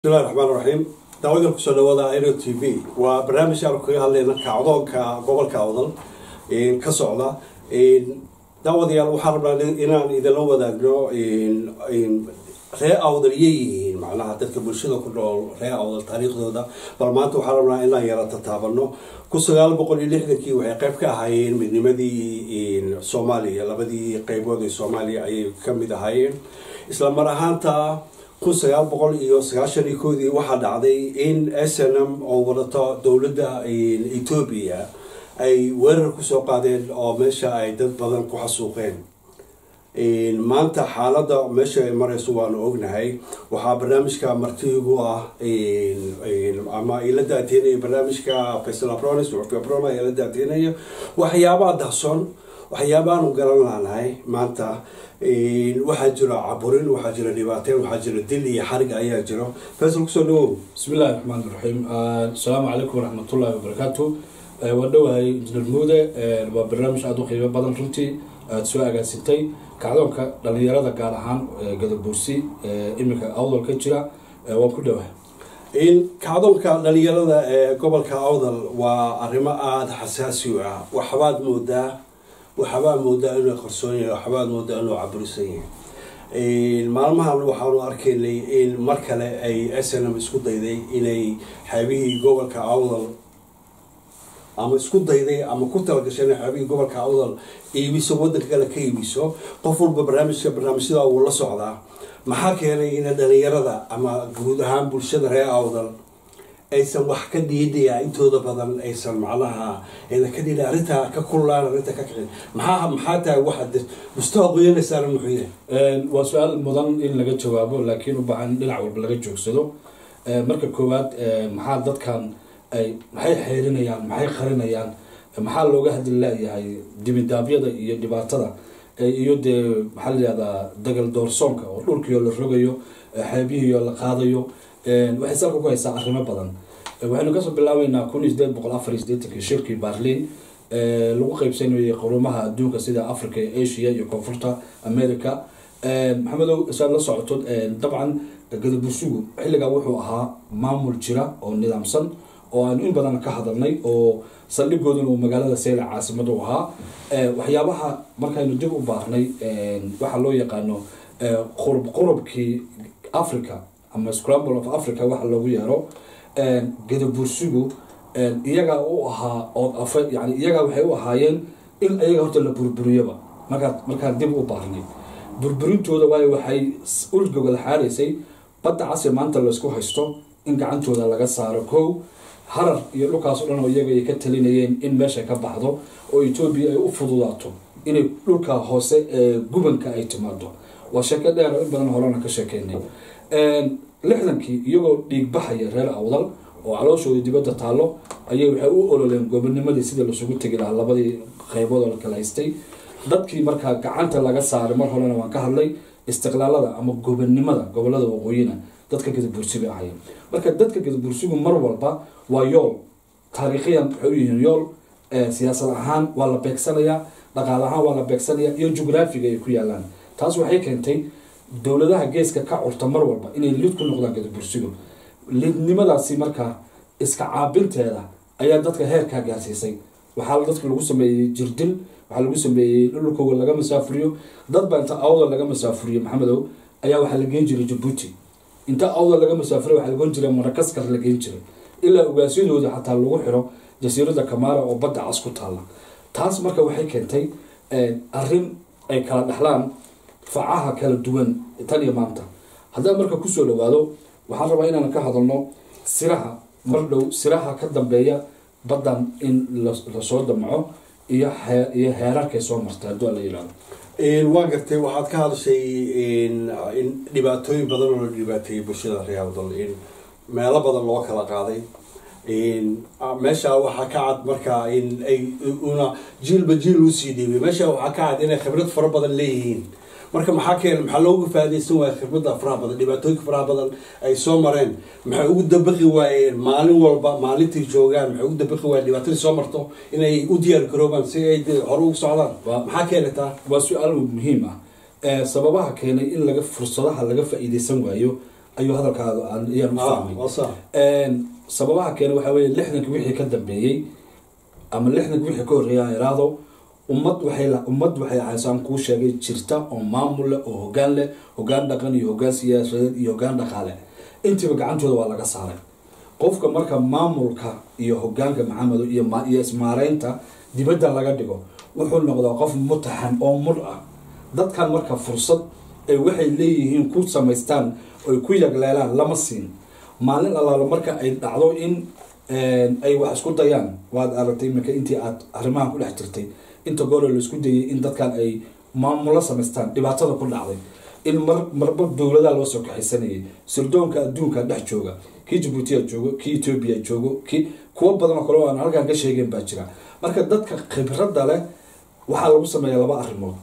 bismillahi raxmaan raxiim daawadan kusoo dhawaada aero t v waa barnaamij aanu kaga hadlayna kacdoonka gobolka awdal ka socda daawadayaal waxaan rabnaa inaan idinla wadaagno ree awdal yay yihiin macnaha dadka bulshada ku nool ree awdal taariikhdooda bal maanta waxaan rabnaa inaan yara tataabano kun sagaal boqol iyo lixdankii waxay qayb ka ahaayeen midnimadii soomaaliya labadii qeybood ee soomaaliya ayay kamid ahaayeen isla mar ahaanta kun sagaal boqol iyo sagaashan iyo koodii waxaa dhacday in s n m oo wadato dowladda etoobiya ay weerar kusoo qaadeen oo meesha ay dad badan ku xasuuqeen maanta xaaladda meesha ay mareyso waanu ognahay waxaa barnaamijka martiigu ah ama ila daateenaya barnaamijka faysal apronis aprona ila daateenaya waxyaabaha dahson waxyaabaanu garan laanahay maanta waxaa jiro caburin waxaa jiro dhibaateen waxaa jiro dil iyo xarig ayaa jiro faysal kusoo dhawow bismi illahi raxmaan iraxiim asalaamu calaykum waraxmatullahi wabarakaatu waa dhowahay injineer muude waa barnaamij aada u qiimo badan runtii aada soo agaasitay kacdoonka dhalinyarada gaar ahaan gadabuursi iminka awdal ka jira waan ku dhowahay kacdoonka dhalinyarada ee gobolka awdal waa arrimo aada xasaasi u ah waxbaad moodaa waxbaa moodaa inuu qarsoon yahay waxbaad moodaa inuu caburisan yahay maalmahan waxaanu arkaynay in mar kale ay snm isku dayday inay xaabihii gobolka awdal ama isku dayday ama ku talagashay inay xaabihii gobolka awdal iibiso wadanka kale ka iibiso qof walba barnaamijka barnaamijyada wuu la socdaa maxaa keenay in dhalinyarada ama guud ahaan bulshada reer awdal aysan wax ka dhiidaya intooda badan aysan macnaha aydan ka dhiidha arrintaa ka kullaan arrinta ka kicin maxaa maxaa tahay waxaad mustaqoyanaysaana muxuu yahay waa su-aal mudan in laga jawaabo laakiin u baahan in dhinac walba laga joogsado marka koowaad maxaa dadkan ay maxay xeerinayaan maxay qarinayaan maxaa looga hadli laayahay dibidaabyada iyo dhibaatada iyo dee maxaa layihahdaa dagal doorsoonka oo dhulkiio la rogayo xeebihiio la qaadayo waxay salka ku haysaa arrimo badan waxaynu kasoo bilaabeynaa kun iyo sideed boqol afar iyo sideetankii shirkii barlin lagu qeybsanayay qurumaha adduunka sida africa iyo asia iyo koonfurta america maxamedow saad la socoto dabcan gadabursugu xilligaa wuxuu ahaa maamul jira oo nidaamsan oo aanu in badan ka hadalnay oo saldhigooduna uu magaalada seyla caasimada u ahaa waxyaabaha markaynu dib u baarnay waxaa loo yaqaano qurub qurubkii africa ama scramble of africa waxa loogu yeero gadabursigu iyagaa u ahaa ood afa yani iyagaa waxay u ahaayeen in iyaga horta la burburiyaba markaa markaan dib u baarnay burburintooda waayo waxay ulgogol xaaraysay badda casi maanta laysku haysto in gacantooda laga saaro kow harar iyo dhulkaas o dhan oo iyaga ay ka talinayeen in meesha ka baxdo oo etoobiya ay u fududaato inay dhulka hoose ee gubanka ay timaado waa sheeko dheer oo in badan horena ka sheekeynay lixdankii iyagoo dhiig baxaya reer awdal oo calooshooda dibadda taallo ayay waxay u ololeen gobonimadii sidii lasugu tegi lahaa labadii qeybood oo la kala haystay dadkii markaa gacanta laga saaray mar horena waan ka hadlay istiqlaalada ama gobonnimada gobolada waqooyina dadka gadabuursi bay ahayen marka dadka gadabuursigu mar walba waa yool taariikhiyan waxay u yihiin yool siyaasad ahaan waa la beegsanayaa dhaqaal ahaan waa la beegsanayaa iyo jugraafiga ay ku yaalaan taas waxay keentay dowladaha geeska ka curta mar walba inay lid ku noqdaan gadabursigu lidnimadaasi markaa iska caabinteeda ayaa dadka heerkaa gaarsiisay waxaa dadka lagu sameeyey jirdil waxaa lagu sameeyey dhulkooga laga masaafuriyo dadba inta awdal laga masaafuriyo maxamedow ayaa waxaa la geen jiray jabuuti inta awdal laga masaafuriyo waxaa lagoon jiray marakaskar la geen jiray ilaa ogaasyadooda xataa lagu xiro jasiirada kamaara oo badda cas ku taalla taas marka waxay keentay arrin ay kala dhexlaan facaha kala duwan tan iyo maanta haddaan marka kusoo dhawaado waxaan rabaa inaan ka hadalno siraha mar dhow siraha ka dambeeya baddan in lasoo damco iyo iyo heerarkay soo martay hadduu ala yihahdo waa gartay waxaad ka hadashay in dhibaatooyin badan oo la dhibaateeyay bulshada reeawdal in meelo badan loo kala qaaday meesha waxaa ka cad markaa in ay una jiilba jiil usii dhiibay meesha waxaa ka cad inay khibrad fara badan leeyihiin marka maxaa keena maxaa loogu faadaysan waaya khibradda faraha badan dhibaatooyinka faraha badan ay soo mareen maxay ugu dabaqi waayeen maalin walba maalintii joogaan maxay ugu dabaqi waayeen dhibaatadii soo marto inay u diyaar garoobaan si ay hore ugu socdaan maxaa keenataa waa su-aal muhiim ah sababaha keenay in laga fursadaha laga faa-iideysan waayo ayuu hadalkaaga aan- ayaan u Ah, fahmay waa sax. Een, sababaha keena waxaa weeye lixdanka wixii ka dambeeyey ama lixdanka wixii ka horreeya aan iraahdo ummad waxay la- ummad waxay ahaysaan kuu sheegay jirta oo maamul leh oo hoggaan leh hoggaan dhaqan iyo hoggaan siyaasadeed iyo hoggaan dhaqaale intiiba gacantooda waa laga saaray qofka marka maamulka iyo hoggaanka maxamedo iyo ma- iyo ismaareynta dibadda laga dhigo wuxuu noqdaa qof mutaxan oo mur ah dadkan marka fursad ay waxay leeyihiin ku samaystaan oy ku yagleelaan lama siin maalin allaalo marka ay dhacdo in een, ay wax isku dayaan waad aragtay iminka intii aad arrimahan ku dhex jirtay inta goor la isku dayay in dadkan ay maamulo samaystaan dhibaatada ku dhacday in mar marba dowladaha loo soo kaxaysanayay sirdoonka adduunka dhex jooga kii jabuutiya joogo kii etoobiya joogo kii kuwo badan oo kale oo aan halkaan ka sheegeen baa jira marka dadka khibradda leh waxaa lagu sameeya laba arrimood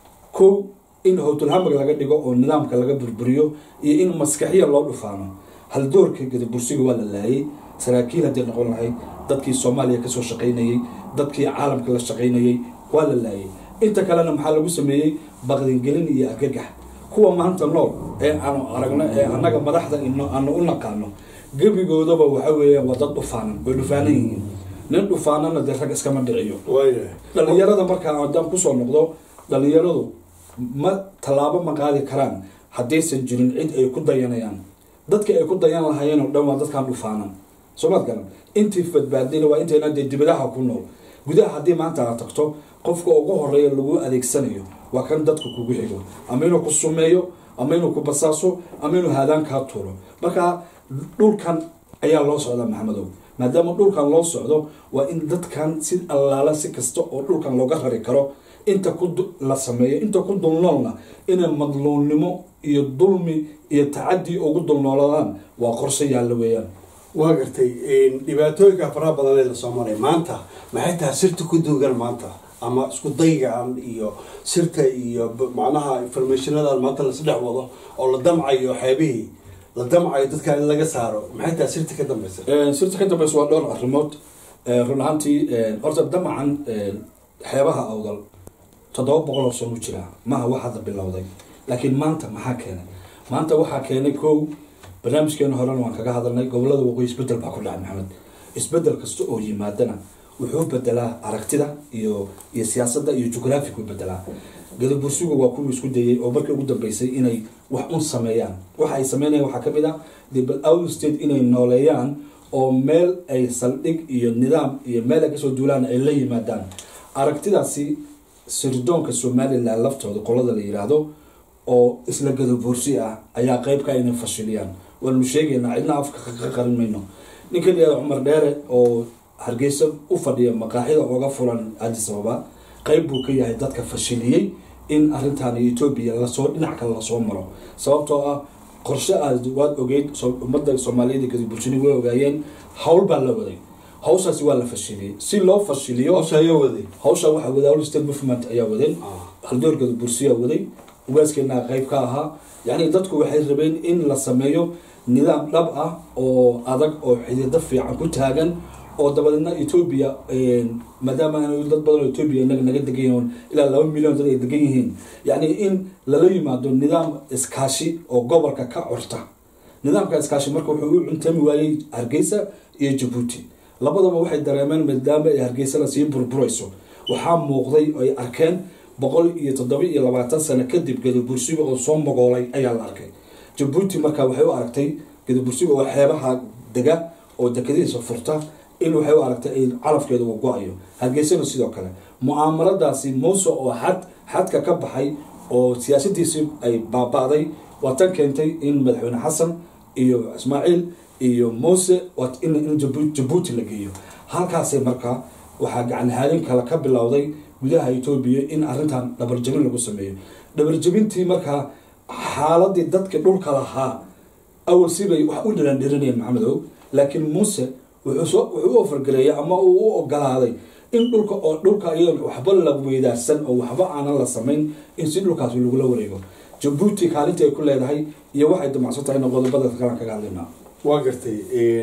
kow in howtulhamag laga dhigo oo nidaamka laga burburiyo iyo in maskaxiya loo dhufaano haldoorka gadabursiga waa la laayay saraakiil haddii noqon lahayd dadkii soomaaliya kasoo shaqaynayey dadkii caalamka la shaqaynayey waa la laayay inta kalena maxaa lagu sameeyey baqdingelin iyo argagax kuwa maanta nool ee aanu aragno ee annaga madaxda ino aanu u naqaano gebigoodaba waxa weeyaan waa dad dhufaanan way dhufaanan yihiin nin dhufaanana dee rag iskama dhiciyo waaya dhalinyarada markaa haddaan kusoo noqdo dhalinyaradu ma tallaabo ma qaadi karaan haddaysan jirin cid ay ku dayanayaan dadka ay ku dayan lahaayeen oo dhan waa dadkaan dhufaanan soo maad garan intii badbaadayna waa intayna dee dibadaha ku nool gudaha haddii maanta aad tagto qofka ugu horeeya lagu adeegsanayo waa kan dadka kugu xigo ama inuu ku sumeeyo ama inuu ku basaaso ama inuu haadaan kaa tuuro marka dhulkan ayaa loo socdaa maxamedow maadaama dhulkan loo socdo waa in dadkan si allaala si kasta oo dhulkan looga rari karo inta ku du- la sameeyo inta ku dulnoolna inay madluunnimo iyo dulmi iyo tacadi ugu dulnoolaadaan waa qorshe yaalla weeyaan waa gartay dhibaatooyinka faraha badan ee lasoo maray maanta maxay tahay sirta ku duugan maanta ama isku daygaan iyo sirta iyo b- macnaha informationadan maanta lasdhex wado oo la damcayo xeebihii la damcayo dadka in laga saaro maxay tahay sirta ka dambeysa sirta ka dambeysa waa dhowr arrimood Eh, run ahaantii eh, horta damacan eh, xeebaha awdal toddoba boqol oo sano u jira maha wax hadda bilowday laakiin maanta maxaa keenay maanta waxaa keenay kow barnaamijkeena horena waan kaga hadalnay gobolada waqooyi isbedel baa ku dhacay maxamed isbedel kasta oo yimaadana wuxuu bedelaa aragtida iyo iyo siyaasadda iyo jugraafic u bedelaa gadabursigu waa kuwii isku dayay oo markii ugu dambeysay inay wax un sameeyaan waxa ay sameynayaan waxaa ka mid ah dibal out state inay nooleeyaan oo meel ay saldhig iyo nidaam iyo meel ay kasoo duulaan ay la yimaadaan aragtidaasi sirdoonka somalilan laftooda qolada la yiraahdo oo isla gadabuursi ah ayaa qeybka inay fashiliyaan waanu sheegaynaa cidna afka ka qarin mayno ninka layihahdo cumar dheere oo hargeysa u fadhiya maqaaxida oga furan addis ababa qeyb buu ka yahay dadka fashiliyey in arrintan etoobiya lasoo dhinac kale lasoo maro sababtoo ah qorshe aad waad ogeyd so- ummadda soomaaliyeed iyo gadabuursini way ogaayeen hawl baa la waday hawshaasi waa la fashiliyey si loo fashiliyo hawsha ayaa waday hawsha waxaa waday all state movement ayaa waday Ah. haldoorkeeda bursiyaa waday ugaaskeena qeyb ka ahaa yacni dadku waxay rabeen in la sameeyo nidaam dhab ah oo adag oo xidido fiican ku taagan oo dabadeedna etoobiya maadaama aan dad badan oo etoobiya inaga naga degan yihiin ilaa laba milyan dad ay degan yihiin yacni in lala yimaado nidaam iskaashi oo gobolka ka curta nidaamka iskaashi marka wuxuu u cuntami waayey hargeysa iyo jabuuti labadaba waxay dareemeen maadaama ay hargeysana sii burburayso waxaa muuqday oo ay arkeen boqol iyo toddoba iyo labaatan sano kadib gadabursiga oo soo mogoolay ayaa la arkay jabuuti marka waxay u aragtay gadabursiga oo xeebaha dega oo dekadihiisa furta in waxay u aragtay in calafkeeda uu go-ayo hargeysana sidoo kale mucaamaradaasi muuse oo xad xadka ka baxay oo siyaasadiisii ay baaba'day waa tan keentay in madaxweyne xasan iyo ismaaciil iyo muuse waa in in Jabu- jabuuti la geeyo halkaasay markaa waxaa gacan haalin kale ka bilowday gudaha etoobiya in arrintan dhabarjabin lagu sameeyo dhabarjabintii markaa xaaladii dadka dhulka lahaa awal sibay wax u dhirandhirinayeen maxamedow laakiin muuse wuxuu soo wuxuu u ofargareeyay ama uu u ogolaaday in dhulka oo dhulka iyadoo waxba la weydaarsan oo waxba aanan la samayn in si dhulkaasi lagula wareego jabuuti kaalinta ay ku leedahay iyo waxay damacsan tahay qodobada kalan kaga hadlaynaa waa gartay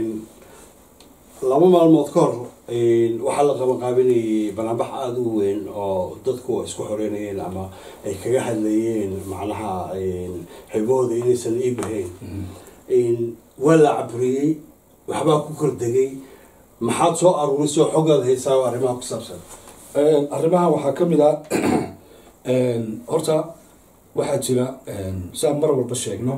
laba maalmood ka hor waxaa la qabanqaabinayay banaanbax aada u weyn oo dadku isku xoreynayeen ama ay kaga hadlayeen macnaha xibahooda inaysan iib ahayn waa la caburiyey waxbaa ku kordegay maxaad soo aruurisoo xogaad haysaa oo arrimaha ku saabsan arrimaha waxaa ka mid ah horta waxaa jira siaan mar walba sheegno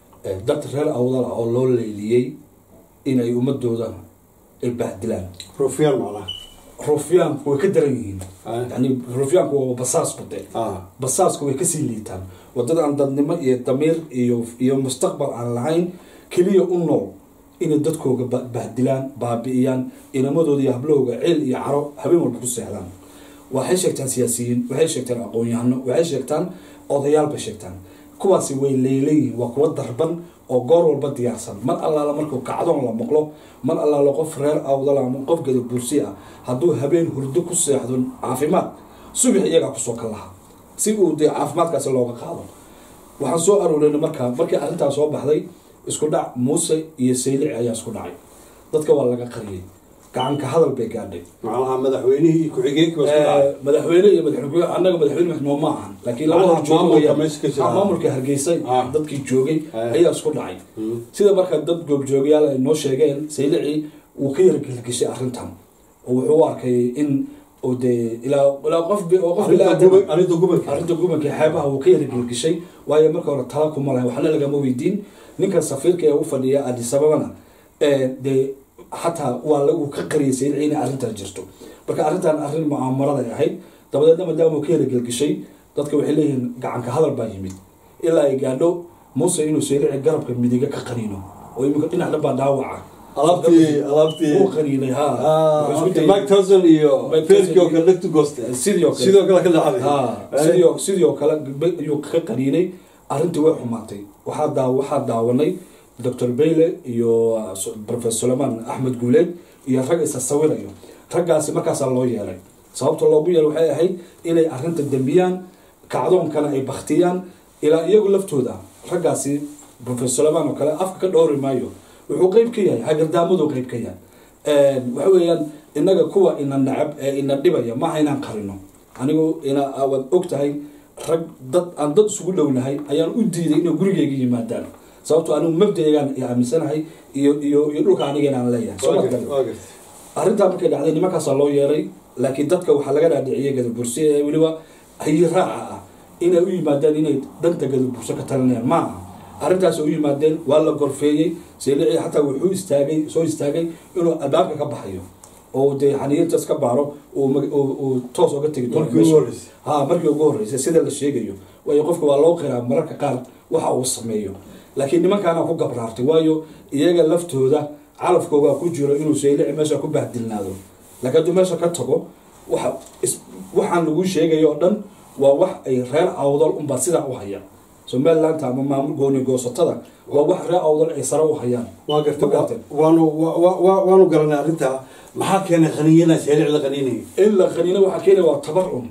dad reer awdal ah oo loo leyliyey inay ummadooda ay bahdilaan rufyaan macnaha rufyaanku way ka daran yihiin Ah. yani rufyaanku waa basaas bade ah basaasku way kasii liitaan wadada aan dadnimo iyo damiir iyo iyo mustaqbal aan lahayn keliya u nool inay dadkooga ba- bahdilaan baabi'iyaan inamadooda iyo hablahooga ceel iyo caro habeen walba ku seexdaan waxay sheegtaan siyaasiyiin waxay sheegtaan aqoon-yahano waxay sheegtaan odayaal bay sheegtaan kuwaasi way leeleyihiin waa kuwa darban oo goor walba diyaarsan mar allaala markuu kacdoon la maqlo mar allaala qof reer awdal ama qof gada bursi ah hadduu habeen hurdo ku seexdo caafimaad subax iyagaa kusoo kal laha si uu dee caafimaadkaasi looga qaado waxaan soo aruurinay markaa markii arrintaas soo baxday isku dhac muuse iyo saylici ayaa isku dhacay dadka waa laga qariyey gacanka hadal bay gaadhay macnaha madaxweynihii ku-xigeenkii baa isku dhacay Eh, madaxweyne iyo madaxweyne annaga madaxweyne maxmuud ma ahan laakiin laba Macnaha hor joogo maamulka weeyaan. meesha ka jira. Ah, maamulka hargeysa Ah. dadkii joogay Ah. ayaa isku dhacay Mm. sida marka dad goobjoogayaal ay noo sheegeen saylici wuu ka yargelgeshay arrintan oo wuxuu u arkay in uu dee ilaa ilaa qof bi- oo qof Arrinta bilaadan guba- arrinta gubanka arrinta gubanka ee xeebaha wuu ka yargelgeshay waayo marka hore tala kuma lahay waxna lagama weydiin ninkan safiirka ee u fadhiya addis ababana ee dee xataa waa la- uu ka qariyay saylici inay arrintan jirto marka arrintan arrin mucaamarada ay ahayd dabadeedna maadaama uu ka yargelgeshay dadka waxay leeyihiin gacanka hadal baa yimid ilaa ay gaadho muuse inuu saylici garabka midiga ka qaniino oo iminka dhinac dhan baa dhaawaca alaabtii alaabtii wuu qaniinay ha Ah, Wuxuu isku okay. dayay- Mike Tyson iyo Mike Fergie oo Tyson kale dhegtu gooste sidii oo kale sidoo kale ka dhacday ha Eh, sidii oo- sidii oo kale gabdho ayuu ka qaniinay arrintii way xumaatay waxaa daa waxaa daawanay dr bayle iyo uh, so- professor suleman axmed guuleed iyo rag isa sawirayo raggaasi markaasaa loo yeelay sababta loogu yeelay waxay ahayd inay arrinta dembiyaan kacdoonkana ay baktiyaan ilaa iyagu laftooda raggaasi professor suleman oo kale afka ka dhowri maayo wuxuu qeyb ka yahay hagardaamadu qeyb ka yahay waxa weeyaan inaga kuwa ina nacab ee ina dhibaya maaha inaan qarino anigu ina waad og tahay rag dad aan dad isugu dhownahay ayaan u diiday inay gurigeyga yimaadaan sababto anigu mabdaegaan aaminsanahay iyo iyo iyo dhulka aniga inaan leeyahay soo waa ma gartay, garan waa gartay. arrintaa markay dhacday nimankaasaa loo yeeray laakiin dadka waxaa laga dhaadhiciyay gadabursi ee weliba hayi raaca ah inay u yimaadaan inay danta gadaburso ka talinayaan ma aha arrintaas u yimaadeen waa la gorfeeyey seelici xataa wuxuu istaagay soo istaagay inuu albaabka ka baxayo oo dee xaniyintaas ka baaro uu mag- uu- uu toos oga tegi doono Markii ugu meesha. horreysay. ha markii ugu horreysay sida la sheegayo waayo qofka waa loo qiraa mararka qaar waxa uu sameeyo laakiin nimankaana ku gabraartay waayo iyaga laftooda calafkooga ku jiro inuu saylici meesha ku bahdilnaado laakiin hadduu meesha ka tago waxa is- waxaan lagu sheegayo oo dhan waa wax ay reer awdal unbaa sidaa u haya somaliland ama maamul gooni goosatada waa wax reer awdal ay sare u hayaan waa gartay Ma gartay? wa- waanu wa- wa- wa- waanu garanay arrintaa maxaa keenay qaniinyanaa seelic la qaniinayay in la qaniino waxaa keenaya waa tabarcun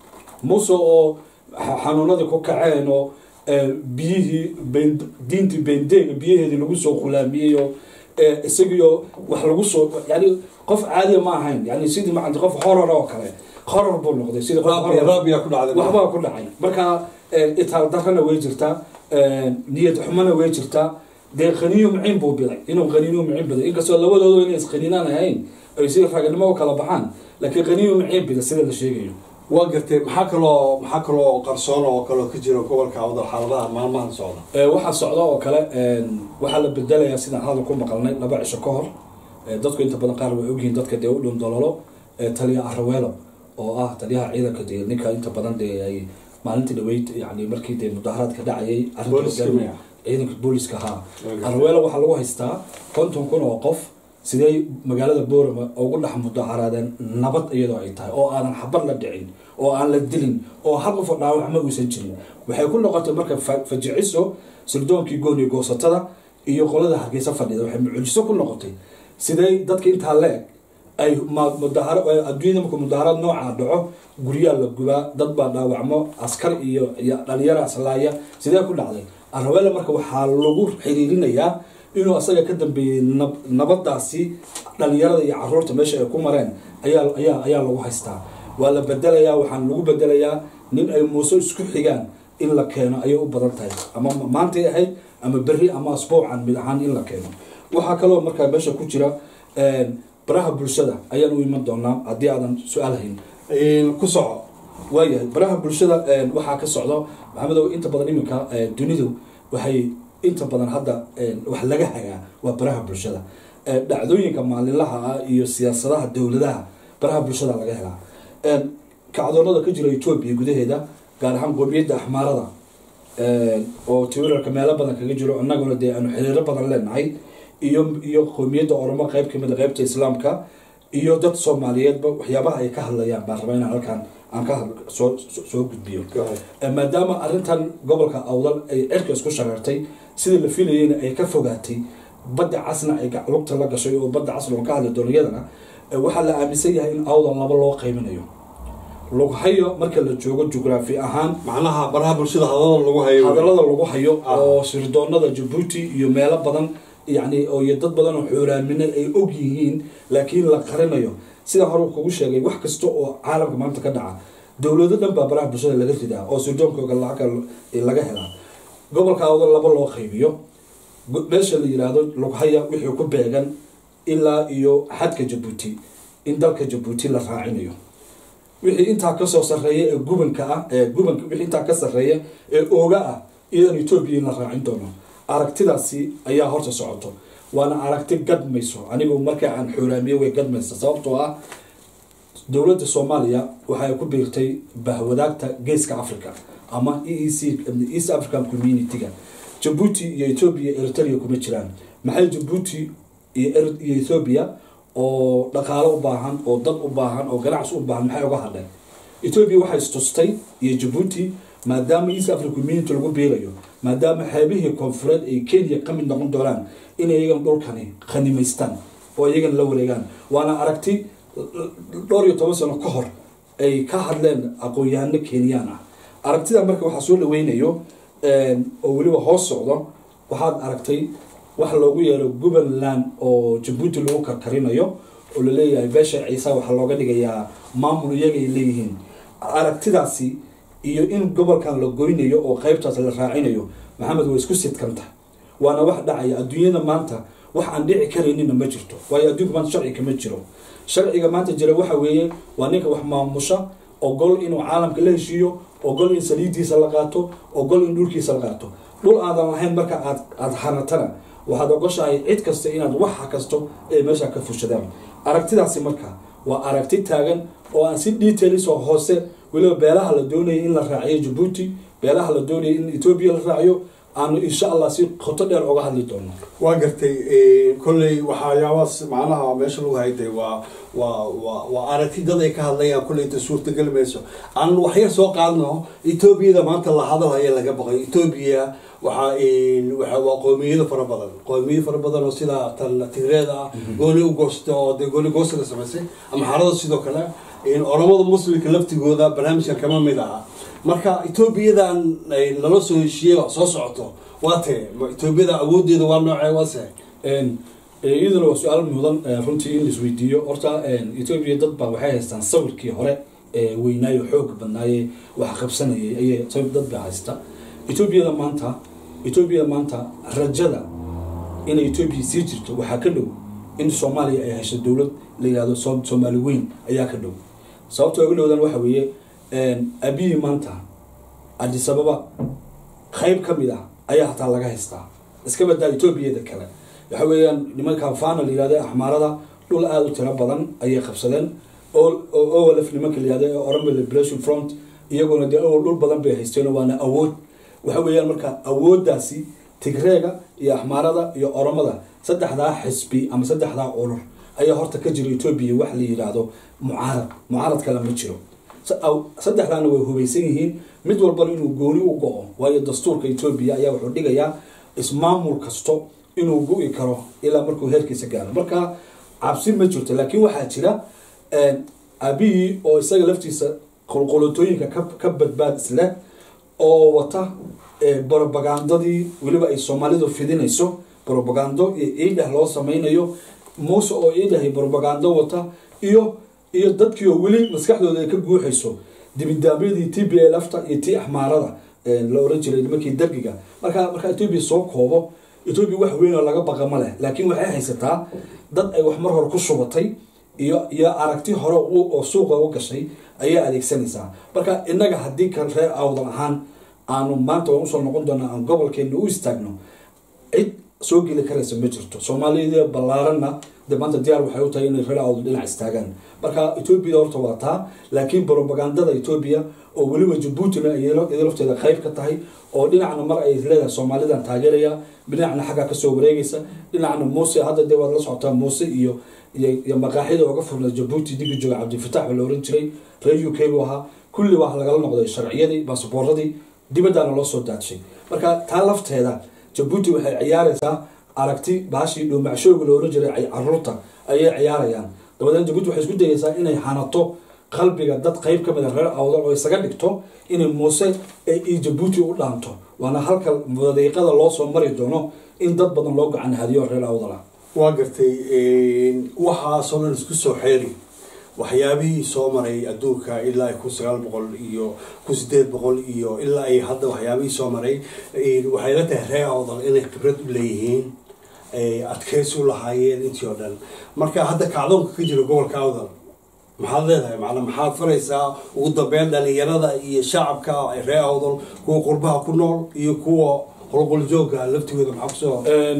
muse oo xa- xanuunadii ku kaceen oo eh, biyihii ben diintii bendeega biyaheedii lagu soo khulaamiyey oo eh, isagiio wax lagu soo yani qof caadiya ma ahayn yani sidii maanta qof horor oo kale horor buu noqday sidii qof raabiya horor. raabiya ku dhacday waxbaa ku dhacay marka eh, itaal darrana way jirtaa eh, niyad xumana way jirtaa dee qaniyo maciin buu biday inuu qaniino maciin biday inkastoo labadoodu inay isqaniinaan ahayn ay si raganimo u kala baxaan laakiin qaniyo maciin bida sida la sheegayo waa gartay maxaa kaloo maxaa kaloo qarsoon oo kaloo ka jira gobolka awdal xaaladaha maalmahan socda Eh, waxaa socda oo kale eh, waxaa la bedelayaa sidaan hadal ku maqalnay laba cisho ka hor Eh, dadku inta badan qaar way ogyihiin dadka dee u dhundololo eh, taliya araweelo oo ah taliyaha ciidanka dee ninka inta badan dee ay maalintii dhaweyd yani markii dee mudaharaadka dhacayay arrinta Booliska hogaamiya- miya? ciidanka booliska haa Okay. araweelo waxaa lagu haystaa konton kun oo qof sidee magaalada boorama ugu dhex mudaharaadeen nabad iyadoo ay tahay oo aanan xabad la dhicin oo aan la dilin oo hal qof oo dhaawac ma uusan jirin waxay ku noqotay marka fa- fajiciso sildoonkii gooni goosatada iyo qolada hargeysa fadhida waxay mucjiso ku noqotay sidee dadka intaa le-eg ay ma- mudahara ay adduunyada markuu mudaharaad noocaa dhaco guryaa la gubaa dad baa dhaawacmo askar iyo iyo dhalinyaro aslaaya sidee ku dhacday araweele marka waxaa lagu xiriirinayaa inuu asaga ka dambeeyey nab- nabadaasi dhalinyarada iyo caruurta meesha ay ku mareen ayaa ayaa ayaa lagu haystaa waa la bedelayaa waxaan lagu bedelayaa nin ay muuse isku xigaan in la keeno ayay u badan tahay ama ma- maantay ahayd ama berri ama asbuucan mid ahaan in la keeno waxaa kaloo markaa meesha ku jira baraha bulshada ayaan u iman doonaa haddii aadan su-aal hayn ku soco waayahay baraha bulshada waxaa ka socdo maxamedow inta badan iminka dunidu waxay inta badan hadda wax laga hagaa waa baraha bulshada dhacdooyinka maalinlaha ah iyo siyaasadaha dowladaha baraha bulshada laga helaa kacdoonada ka jira etoobiya gudaheeda gaar ahaan qoomiyadda axmaarada oo twitterka meelo badan kaga jiro annaguna dee aanu xiriiro badan leenahay iyo iyo qoomiyadda oromo qeyb kamid a qeybta islaamka iyo dad soomaaliyeedba waxyaabaha ay ka hadlayaan baan rabaa inaan halkaan aan ka soo soo gudbiyo maadaama arrintan gobolka awdal ay cirka isku shareertay sidii la filayeyna ay ka fogaatay badda casna ay lugta la gashay oo badda casna oo ka hadli doono iyadana waxaa la aaminsan yahay in awdal laba loo qeybinayo lughayo marka la joogo jugraafi ahaan macnaha baraha bulshada hadalada lagu hayo hadallada lagu hayo oo sirdoonada jabuuti iyo meelo badan yani iyo dad badan oo xoolaamina ay og yihiin laakiin la qarinayo sida hore kugu sheegay wax kasta oo caalamka maanta ka dhaca dowlado dhan baa baraha bulshada laga ridaa oo sirdoonkoga laga helaa gobolka awda laba loo qaybiyo meesha la yiraahdo lughaya wixii ku beegan ilaa iyo xadka jabuuti in dalka jabuuti la raacinayo wixii intaa kasoo sareeya ee gubanka ah ee gubanka wixii intaa ka sareeya ee ooga ah iyadan etoobiya in la raacin doono aragtidaasi ayaa horta socoto waana aragti gadmayso anigu markaa aan xoolaamiye way gadmaysa sababtoo ah dowladda soomaaliya waxay ku biirtay bahwadaagta geeska africa ama e e c east african community-ga jabuuti iyo ethoobia eritrea kuma jiraan maxay jabuuti iyo ethoobia oo dhaqaalo u baahan oo dad u baahan oo ganacsi u baahan maxay uga hadleen ethoobia waxay istustay iyo jabuuti maadaama east african community lagu biirayo maadaama xeebihii koonfureed ay kenya ka mid noqon doonaan inay iyagan dhulkani khanimaystaan oo iyagan la wareegaan waana aragti dhowr iyo toban sano ka hor ay ka hadleen aqoon-yahano kenyaan ah aragtida marka waxaa soo dhaweynayo oo weliba hoos socdo waxaad aragtay wax loogu yeero puntland oo jabuuti lagu karkarinayo oo laleeyahay beesha ciise waxaa looga dhigayaa maamul iyagay leeyihiin aragtidaasi iyo in gobolkan la goynayo oo qeybtaas la raacinayo maxamed waa isku sidkanta waana wax dhacaya adduunyada maanta wax aan dhici karaynina ma jirto waayo adduunka maanta sharci kama jiro sharciga maanta jira waxa weeye waa ninka wax maamusha ogol inuu caalamka la heshiiyo ogol in saliidiisa la qaato ogol in dhulkiisa la qaato dhul aadan lahayn marka aad aada hanatana waxaad ogoshahay cid kasta inaad waxa kasto ay meesha ka fushadaan aragtidaasi marka waa aragti taagan oo aan si details oo hoose weliba beelaha la doonayay in la raaciyo jabuuti beelaha la doonayay in etoobiya la raaciyo aanu insha allah si qoto dheer oga hadli doono waa gartay kolley waxayaabaas macnaha meesha lagu hayday waa waa waa waa aragti dad ay ka hadlayaan kolley inta suurtagali mayso aan waxyar soo qaadno etoobiyada maanta la hadalhaya laga baqay etoobiya waxaa waxa waa qoomiyado fara badan qoomiyado fara badan oo sida tan tigreeda ah gooni u goosta oo dee gooni goosta la samaysay ama xarada sidoo kale oromada muslimka laftigooda barnaamijkan kama mid aha marka etoobiyadan lala soo heshiiyey soo socoto waa tee etoobiyada awoodeeda waa noocee waase iyaduna waa su-aal mudan runtii in laisweydiiyo horta etoobiya dad baa waxay haystaan sawirkii hore ee weynaayo xooga badnaaye wax qabsanayay ayay dad baa haysta etoobiyada maanta etoobiya maanta rajada inay etoobiya sii jirto waxaa ka dhow in soomaaliya ay hesho dowlad la yihahdo soomaali weyn ayaa ka dhow sababta uga dhowdan waxa weeye abiyi maanta adisababa qayb ka mid ah ayaa hataa laga haystaa iska badaa etoobiyada kale waxa weeyaan nimanka fana la yihahdo axmaarada dhul aada u tiro badan ayay qabsadeen olf nimanka la yihahdo oromia liberation front iyaguna dee owel dhul badan bay haysteen waana awood waxa weeyaan marka awooddaasi tigreega iyo axmaarada iyo oromada saddexdaa xisbi ama saddexdaa urur ayaa horta ka jira etoobiya wax la yidhaahdo mucaarad mucaarad kale ma jiro saddexdaana way hubaysan yihiin mid walbana inuu gooni u go-o waayo dastuurka etoobiya ayaa wuxuu dhigayaa ismaamul kasto inuu go-i karo ilaa markuu heerkiisa gaaro marka cabsi ma jirto laakiin waxaa jira abihii oo isaga laftiisa qolqolotooyinka ka badbaad isleh oo wata brobagandadii weliba ay soomaalidu fidinayso brobagando iyo iidhah loo sameynayo muuse oo iidhahay brobagando wata iyo iyo dadkii oo weli maskaxdooda ay ka guuxayso dibindaabyadii t b lfta iyo tii axmaarada la oran jiray nimankii dargiga marka marka etoobiya soo koobo etoobiya wax weyn oo laga baqa ma leh laakiin waxay haysataa dad ay wax mar hore ku shubatay iyo iyo aragti hore oo suuqa u gashay ayaa adeegsanaysaa marka innaga haddii kan reer awdal ahaan aanu maanta waan usoo noqon doonaa aan gobolkeena u istaagno cid soo geli karaysa ma jirto soomaalida ballaaranna de maanta diyaar waxay u tahay inay reer awdal dhinac istaagaan marka etoobiya horta waa taa laakiin propagandada etoobiya oo weliba jabuutina iyada lafteeda qayb ka tahay oo dhinacna mar ay leedahay soomaalidan taageeraya dhinacna xaggaa kasoo wareegaysa dhinacna muuse hadda dee waad la socotaa muuse iyo iyo maqaaxida ooga furna jabuuti dibi jooga cabdifatax baa la oran jiray reer u k buu ahaa kulli waa lagala noqday sharciyadii baasabooradii dibaddaana loo soo daadshay marka taa lafteeda jabuuti waxay ciyaaraysaa aragti baashii dhuumacshooga la oran jiray caruurta ayay ciyaarayaan dabadeed jabuuti waxay isku dayaysaa inay hanato qalbiga dad qeyb ka mid a reer awdal oo isaga dhigto inay muuse iyo jabuuti u dhaanto waana halka wadiiqada loo soo mari doono in dad badan loo gacan hadiyo reer awdal ah waa gartay waxaasoo dhan isku soo xeeri waxyaabihii soo maray adduunka ilaa ay kun sagaal boqol iyo kun sideed boqol iyo ilaa ay hadda waxyaabihii soo maray waxay la tahay reer awdal inay khibrad u leeyihiin adkeysi u lahaayeen intii oo dhan marka hadda kacdoonka ka jira gobolka awdal maxaad leedahay macna maxaad faraysaa ugu dambeyn dhalinyarada iyo shacabka reer awdal kuwa qurbaha ku nool iyo kuwa holqoljooga laftigooda maxaa kusoo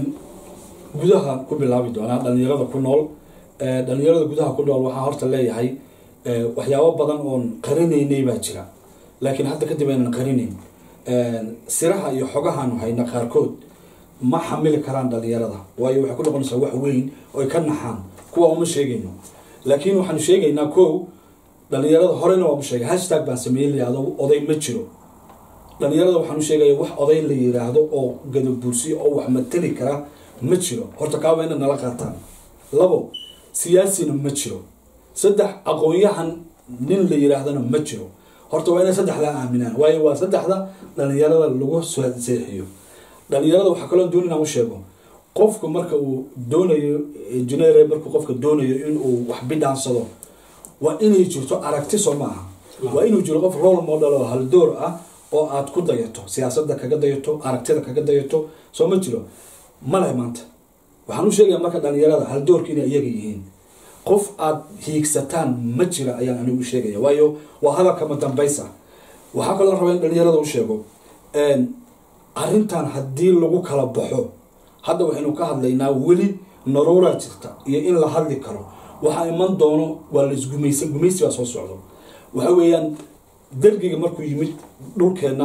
gudaha ku bilaabi doonaa dhalinyarada ku nool dhalinyarada gudaha ku nool waxaa horta leeyahay waxyaabo badan oon qarinaynay baa jira laakiin hadda kadib aynan qarinayn siraha iyo xogahaanu hayna qaarkood ma xamili karaan dhalinyarada waayo waxay ku noqonaysaa wax weyn oy ka naxaan kuwa uma sheegayno laakiin waxaanu sheegaynaa kow dhalinyarada horena waanu sheegay hashtag baan sameeyey layihahdo oday ma jiro dhalinyarada waxaanu sheegaya wax oday la yiraahdo oo gadabuursiyo oo wax matali kara ma jiro horta kaa waa ina nala qaataan labo siyaasina ma jiro saddex aqoon-yahan nin la yiraahdana ma jiro horta waa inay saddexdaa aaminaan waayo waa saddexda dhalinyarada lagu seexiyo dhalinyarada waxaa kaloo doon inaan u sheego qofku marka uu doonayo engineer markuu qofka doonayo inuu wax bidhaansado waa inay jirto aragti soo maaha waa inuu jiro qof role model oo haldoor ah oo aad ku dayato siyaasadda kaga dayato aragtida kaga dayato soo ma jiro maleh maanta waxaan u sheegaya marka dhalinyarada haldoorka inay iyaga yihiin qof aad hiigsataan ma jira ayaan anigu u sheegaya waayo waa hadalkama dambaysa waxaa kaloo raba in dhalinyarada u sheego arrintan haddii lagu kala baxo hadda waxaynu ka hadlaynaa weli naruuraa jirta iyo in la hadli karo waxaa iman doono waa la isgumaysa gumaysi baa soo socdo waxa weeyaan dergiga markuu yimid dhulkeenna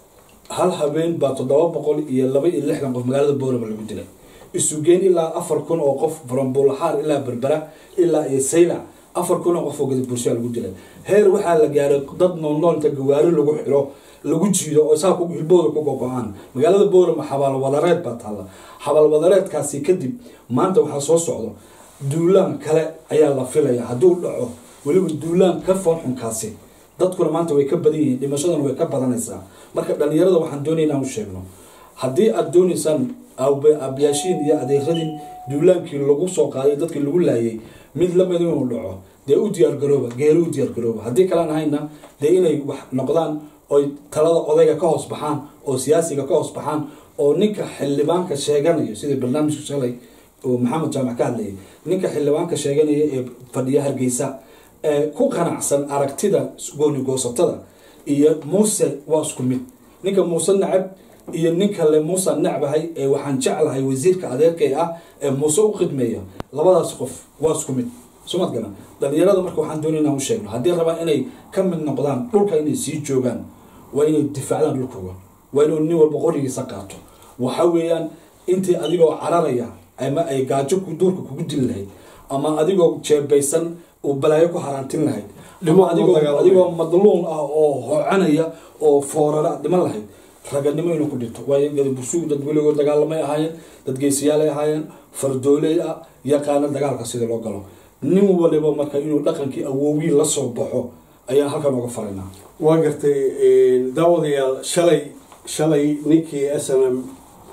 hal habeen baa toddoba boqol iyo laba iyo lixdan qof magaalada boorama lagu dilay isugeen ilaa afar kun oo qof farambulaxaar ilaa berbera ilaa iyo saylac afar kun oo qof oo gadabursyaa lagu dilay heer waxaa la gaaray dad noolnool inta gawaari lagu xiro lagu jiido oo saa hilbooda ku gogo-aan magaalada boorama xabaalwadareed baa taalla xabaalwadareedkaasi kadib maanta waxaa soo socdo duulaan kale ayaa la filaya hadduu dhaco weliba duulaan ka foonxunkaasi dadkuna maanta way ka badan yihiin dhimashadana way ka badanaysaa marka dhalinyarada waxaan doonaya inaan u sheegno haddii aada doonaysaan abyaashiin iyo adeeradin duulaankii lagu soo qaaday dadkii lagu laayay mid lamid inuu dhaco dee u diyaargarooba geeri u diyaargarooba haddii kalaan ahayna dee inay wax noqdaan oy talada odayga ka hoos baxaan oo siyaasiga ka hoos baxaan oo ninka xildhibaanka sheeganayo sida barnaamijka shalay oo maxamed jaamac ka hadlayay ninka xildhibaanka sheeganaya ee fadhiya hargeysa ee ku qanacsan aragtida gooni goosatada iyo muuse waa isku mid ninka muuse nacab iyo ninka le muuse nacbahay ee waxaan jeclahay wasiirka adeerkay ah ee muuse u khidmeeya labadaas qof waa isku mid sumad gana dhalinyarada marka waxaan doonay inaan u sheegno haddii rabaan inay ka mid noqdaan dhulka inay sii joogaan waa inay difaacdaan dhulkooga waa inuu nin walba qorigiisa qaato waxa weeyaan intii adigoo cararaya ama ay gaajo duurka kugu dili lahayd ama adigoo jeebaysan uu balaayo ku haraantin lahayd ama adigoo madluun ah oo hocanaya oo foorara dhiman lahayd raganimo inuu ku dhinto waayo gadabursugu dad weligood dagaalamay ahaayeen dad geesiyaalay ahaayeen fardooley ah yaqaana dagaalka sida loo galo nin waliba marka inuu dhaqankii awowgii la soo baxo ayaan halkan oga faraynaa waa gartay daawadayaal shalay shalay ninkii s m m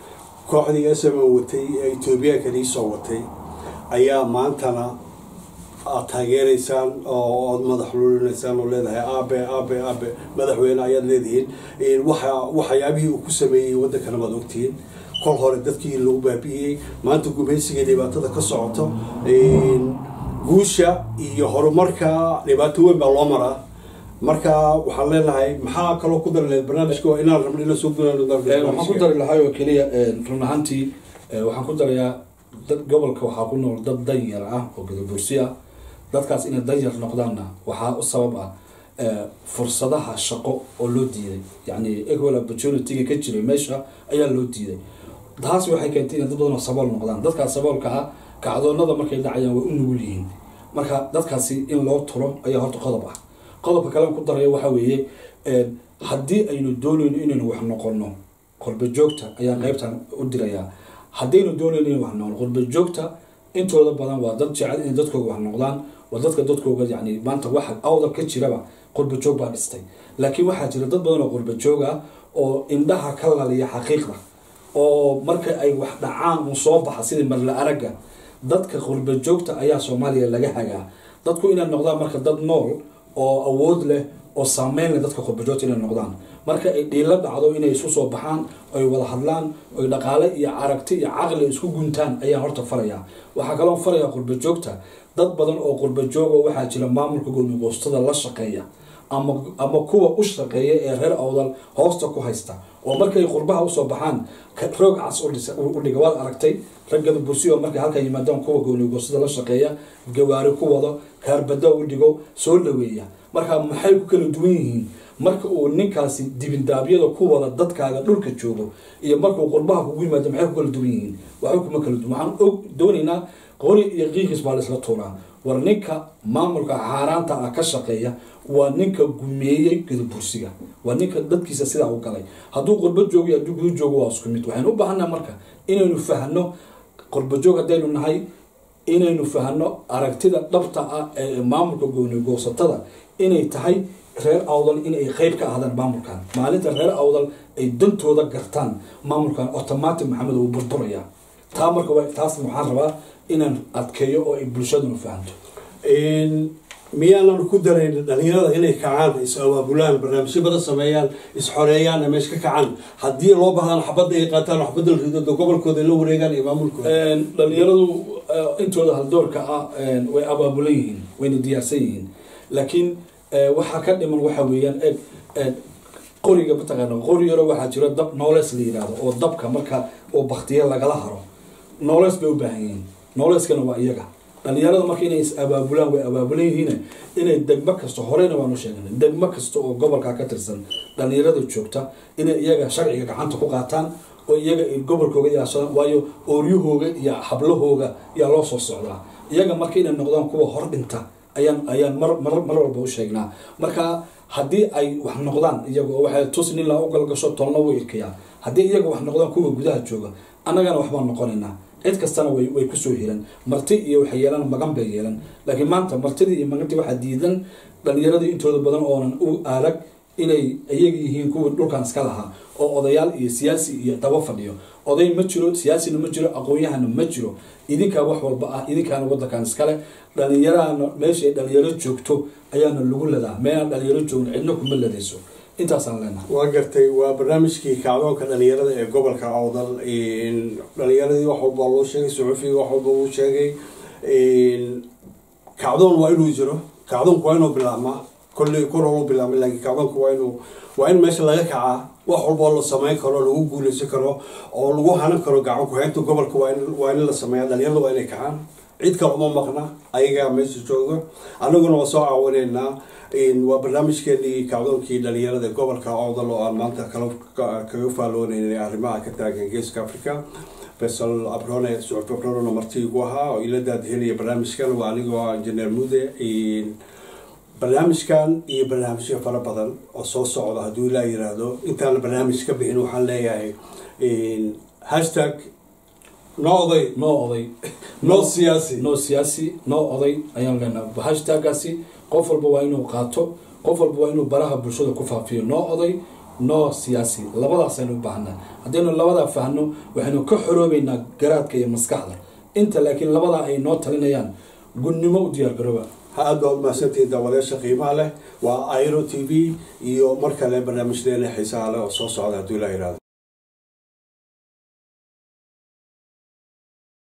kooxdii s m m watay ee etoobiyaanka nii soo watay ayaa maantana aad taageeraysaan oo aad madax lulinaysaan oo leedahay aabe aabe aabe madaxweyne ayaad leedihiin waxa waxyaabihii uu ku sameeyey waddankana waad ogtihiin kol hore dadkii lagu baabi'iyey maanta gumaysiga dhibaatada ka socoto guusha iyo horumarka dhibaato weyn baa loo maraa marka waxaan leenahay maxaa kaloo ku dari lahayd barnaamijka waa inaan rabno ila soo waxaan ku dari lahay oo keliya run ahaantii waxaan ku darayaa dad gobolka waxaa ku nool dad danyar ah oo gadabursi ah dadkaas inay danyar noqdaanna waxaa u sabab ah fursadaha shaqo oo loo diiday yacni equal opportunity-ga ka jiray meesha ayaa loo diiday taas waxay keentay inay dad badan oo sabool noqdaan dadkaas saboolka ah kacdoonada markay dhacayaan way u nugul yihiin marka dadkaasi in loo turo ayaa horta qodob ah qodobka kale ku daraya waxaa weeye haddii aynu doonayno inaynu wax noqono qurba joogta ayaa qeybtan u dirayaa haddaynu doonayno inaynu wax noqono qurba joogta intooda badan waa dad jecel inay dadkooga wax noqdaan waa dadka dadkooga yani maanta waxa awdal ka jiraba qurba joog baa dhistay laakiin waxaa jira dad badan oo qurba joog ah oo indhaha ka laliya xaqiiqda oo marka ay wax dhacaan uu soo baxa sidii marla aragga dadka qurba joogta ayaa soomaaliya laga hagaa dadku inay noqdaan marka dad nool oo awood leh oo saameyn leh dadka qurbajoogta inay noqdaan marka ay dhiilo dhacdo inay isu soo baxaan oy wada hadlaan oy dhaqaale iyo aragti iyo caqli isku guntaan ayaan horta farayaa waxaa kaloo farayaa qurbajoogta dad badan oo qurbajooga waxaa jira maamulka goonigoostada la shaqeeya ama ama kuwa u shaqeeya ee reer awdal hoosta ku haysta oo markay qurbaha usoo baxaan roog cas u dhiga waad aragtay raggada bursi oo markay halkan yimaadaan kuwa goonigoostada la shaqeeya gawaari ku wado kaarbada u dhigo soo dhaweeya marka maxay ku kala duwan yihiin marka uu ninkaasi dibindaabyada ku wada dadkaaga dhulka joogo iyo markuu qurbaha kugu yimaado maxay ku kala duwan yihiin waxba kuma kala duwan waxaan og doonaynaa qori iyo qiiqis baa laisla tuuraa war ninka maamulka xaaraanta ah ka shaqeeya waa ninka gumeeyey gadabursiga waa ninka dadkiisa sidaa u galay hadduu qurbo joogo hadduu gudu joogo waa isku mid waxaynu u baahannaha marka inaynu fahno qurbajoog haddaynu nahay inaynu fahno aragtida dhabta ah ee maamulka goonigoosatada inay tahay reer awdal inay qeyb ka ahdaan maamulkan maalinta reer awdal ay dantooda gartaan maamulkan automatic maxamed uu burburaya taa marka taasna waxaan rabaa inaan adkeeyo oo ay bulshaduna fahanto miyaanan ku darayn dhalinyarada inay kacaan is abaabulaan barnaamijyo badan sameeyaan is-xoreeyaan meesha ka kacaan haddii loo bahdaan xabadda ay qaataan xabadda la rido gobolkooda la wareegaan iyo maamulkooda dhalinyaradu intooda haldoorka ah way abaabulan yihiin wayna diyaarsan yihiin laakiin waxaa ka dhiman waxa weeyaan eeg qoriga mataqaana qori yaro waxaa jiro dab noolees la yidhaahdo oo dabka marka oo baktiya lagala haro noolees bay u baahan yihiin nooleskana waa iyaga dhalinyarada marka inay is abaabulaan way abaabulan yihiin inay degmo kasta horeyna waanu sheegnay degmo kasta oo gobolka ka tirsan dhalinyarada joogta inay iyaga sharciga gacanta ku qaataan oo iyaga ay gobolkooga ilaashadaan waayo ooryahooga iyo hablahooga ayaa loo soo socdaa iyaga marka inay noqdaan kuwa hor dhinta ayaan ayaan mar mar mar walba u sheegnaa marka haddii ay wax noqdaan iyaga oo waxay tus nin laa u galgasho tolna wuu irkayaa haddii iyaga wax noqdaan kuwa gudaha jooga annagana waxbaan noqonaynaa cid kastana way way kusoo hiran marti iyo waxay yeelan magan bay yeelan laakiin maanta martidii iyo magantii waxaa diidan dhalinyaradii intooda badan oonan u arag inay iyaga yihiin kuwii dhulkan iska lahaa oo odayaal iyo siyaasi iyo daba fadhiyo oday ma jiro siyaasina ma jiro aqoon-yahana ma jiro idinkaa wax walba ah idinkaana wadankan iskale dhalinyarahana meeshay dhalinyaro joogto ayaana lagu ladaa meelaan dhalinyaro joogno cidna kuma ladayso intaasaan leenahay waa gartay waa barnaamijkii kacdoonka dhalinyarada ee gobolka awdal dhalinyaradii wax walba loo sheegay suxufiga wax walba uu sheegay kacdoon waa inuu jiro kacdoonku waa inuu bilaabmaa kolley kor holu bilaabmay laakiin kacdoonku waa inuu waa in meesha laga kacaa wax walboo la samayn karo lagu guuleysan karo oo lagu hanan karo gacan ku-haynta gobolka waa in waa in la sameeya dhalinyarada waa inay kacaan cid kale uma maqna ayagaa meesha jooga annaguna waa soo caawinaynaa waa barnaamijkeenii kacdoonkii dhalinyarada gobolka awdal oo aan maanta kala kaga faallooneynay arrimaha ka taagan geeska africa besal abrone sucub abrone marti igu ahaa oo ila daadhelaya barnaamijkan waa anigoo injineer mude barnaamijkan iyo barnaamijyo fara badan oo soo socda hadduu ilaa yiraahdo intaan barnaamij ka bixin waxaan leeyahay hashtag no oday noo oday no siyaasi noo siyaasi noo oday ayaan leenahay hashtaggaasi qof walba waa inuu qaato qof walba waa inuu baraha bulshada ku faafiyo noo oday noo siyaasi labadaas aynu u baahnaa haddaynu labadaa fahno waxaynu ka xoroobeynaa garaadka iyo maskaxda inta laakiin labadaa ay noo talinayaan gunnimo u diyaar garooba ha aad baa umahadsantihiin daawadayaasha qiimaha leh waa airo t v iyo mar kale barnaamijdeena xiisaha leh oo soo socda hadduu ilaa yihahdo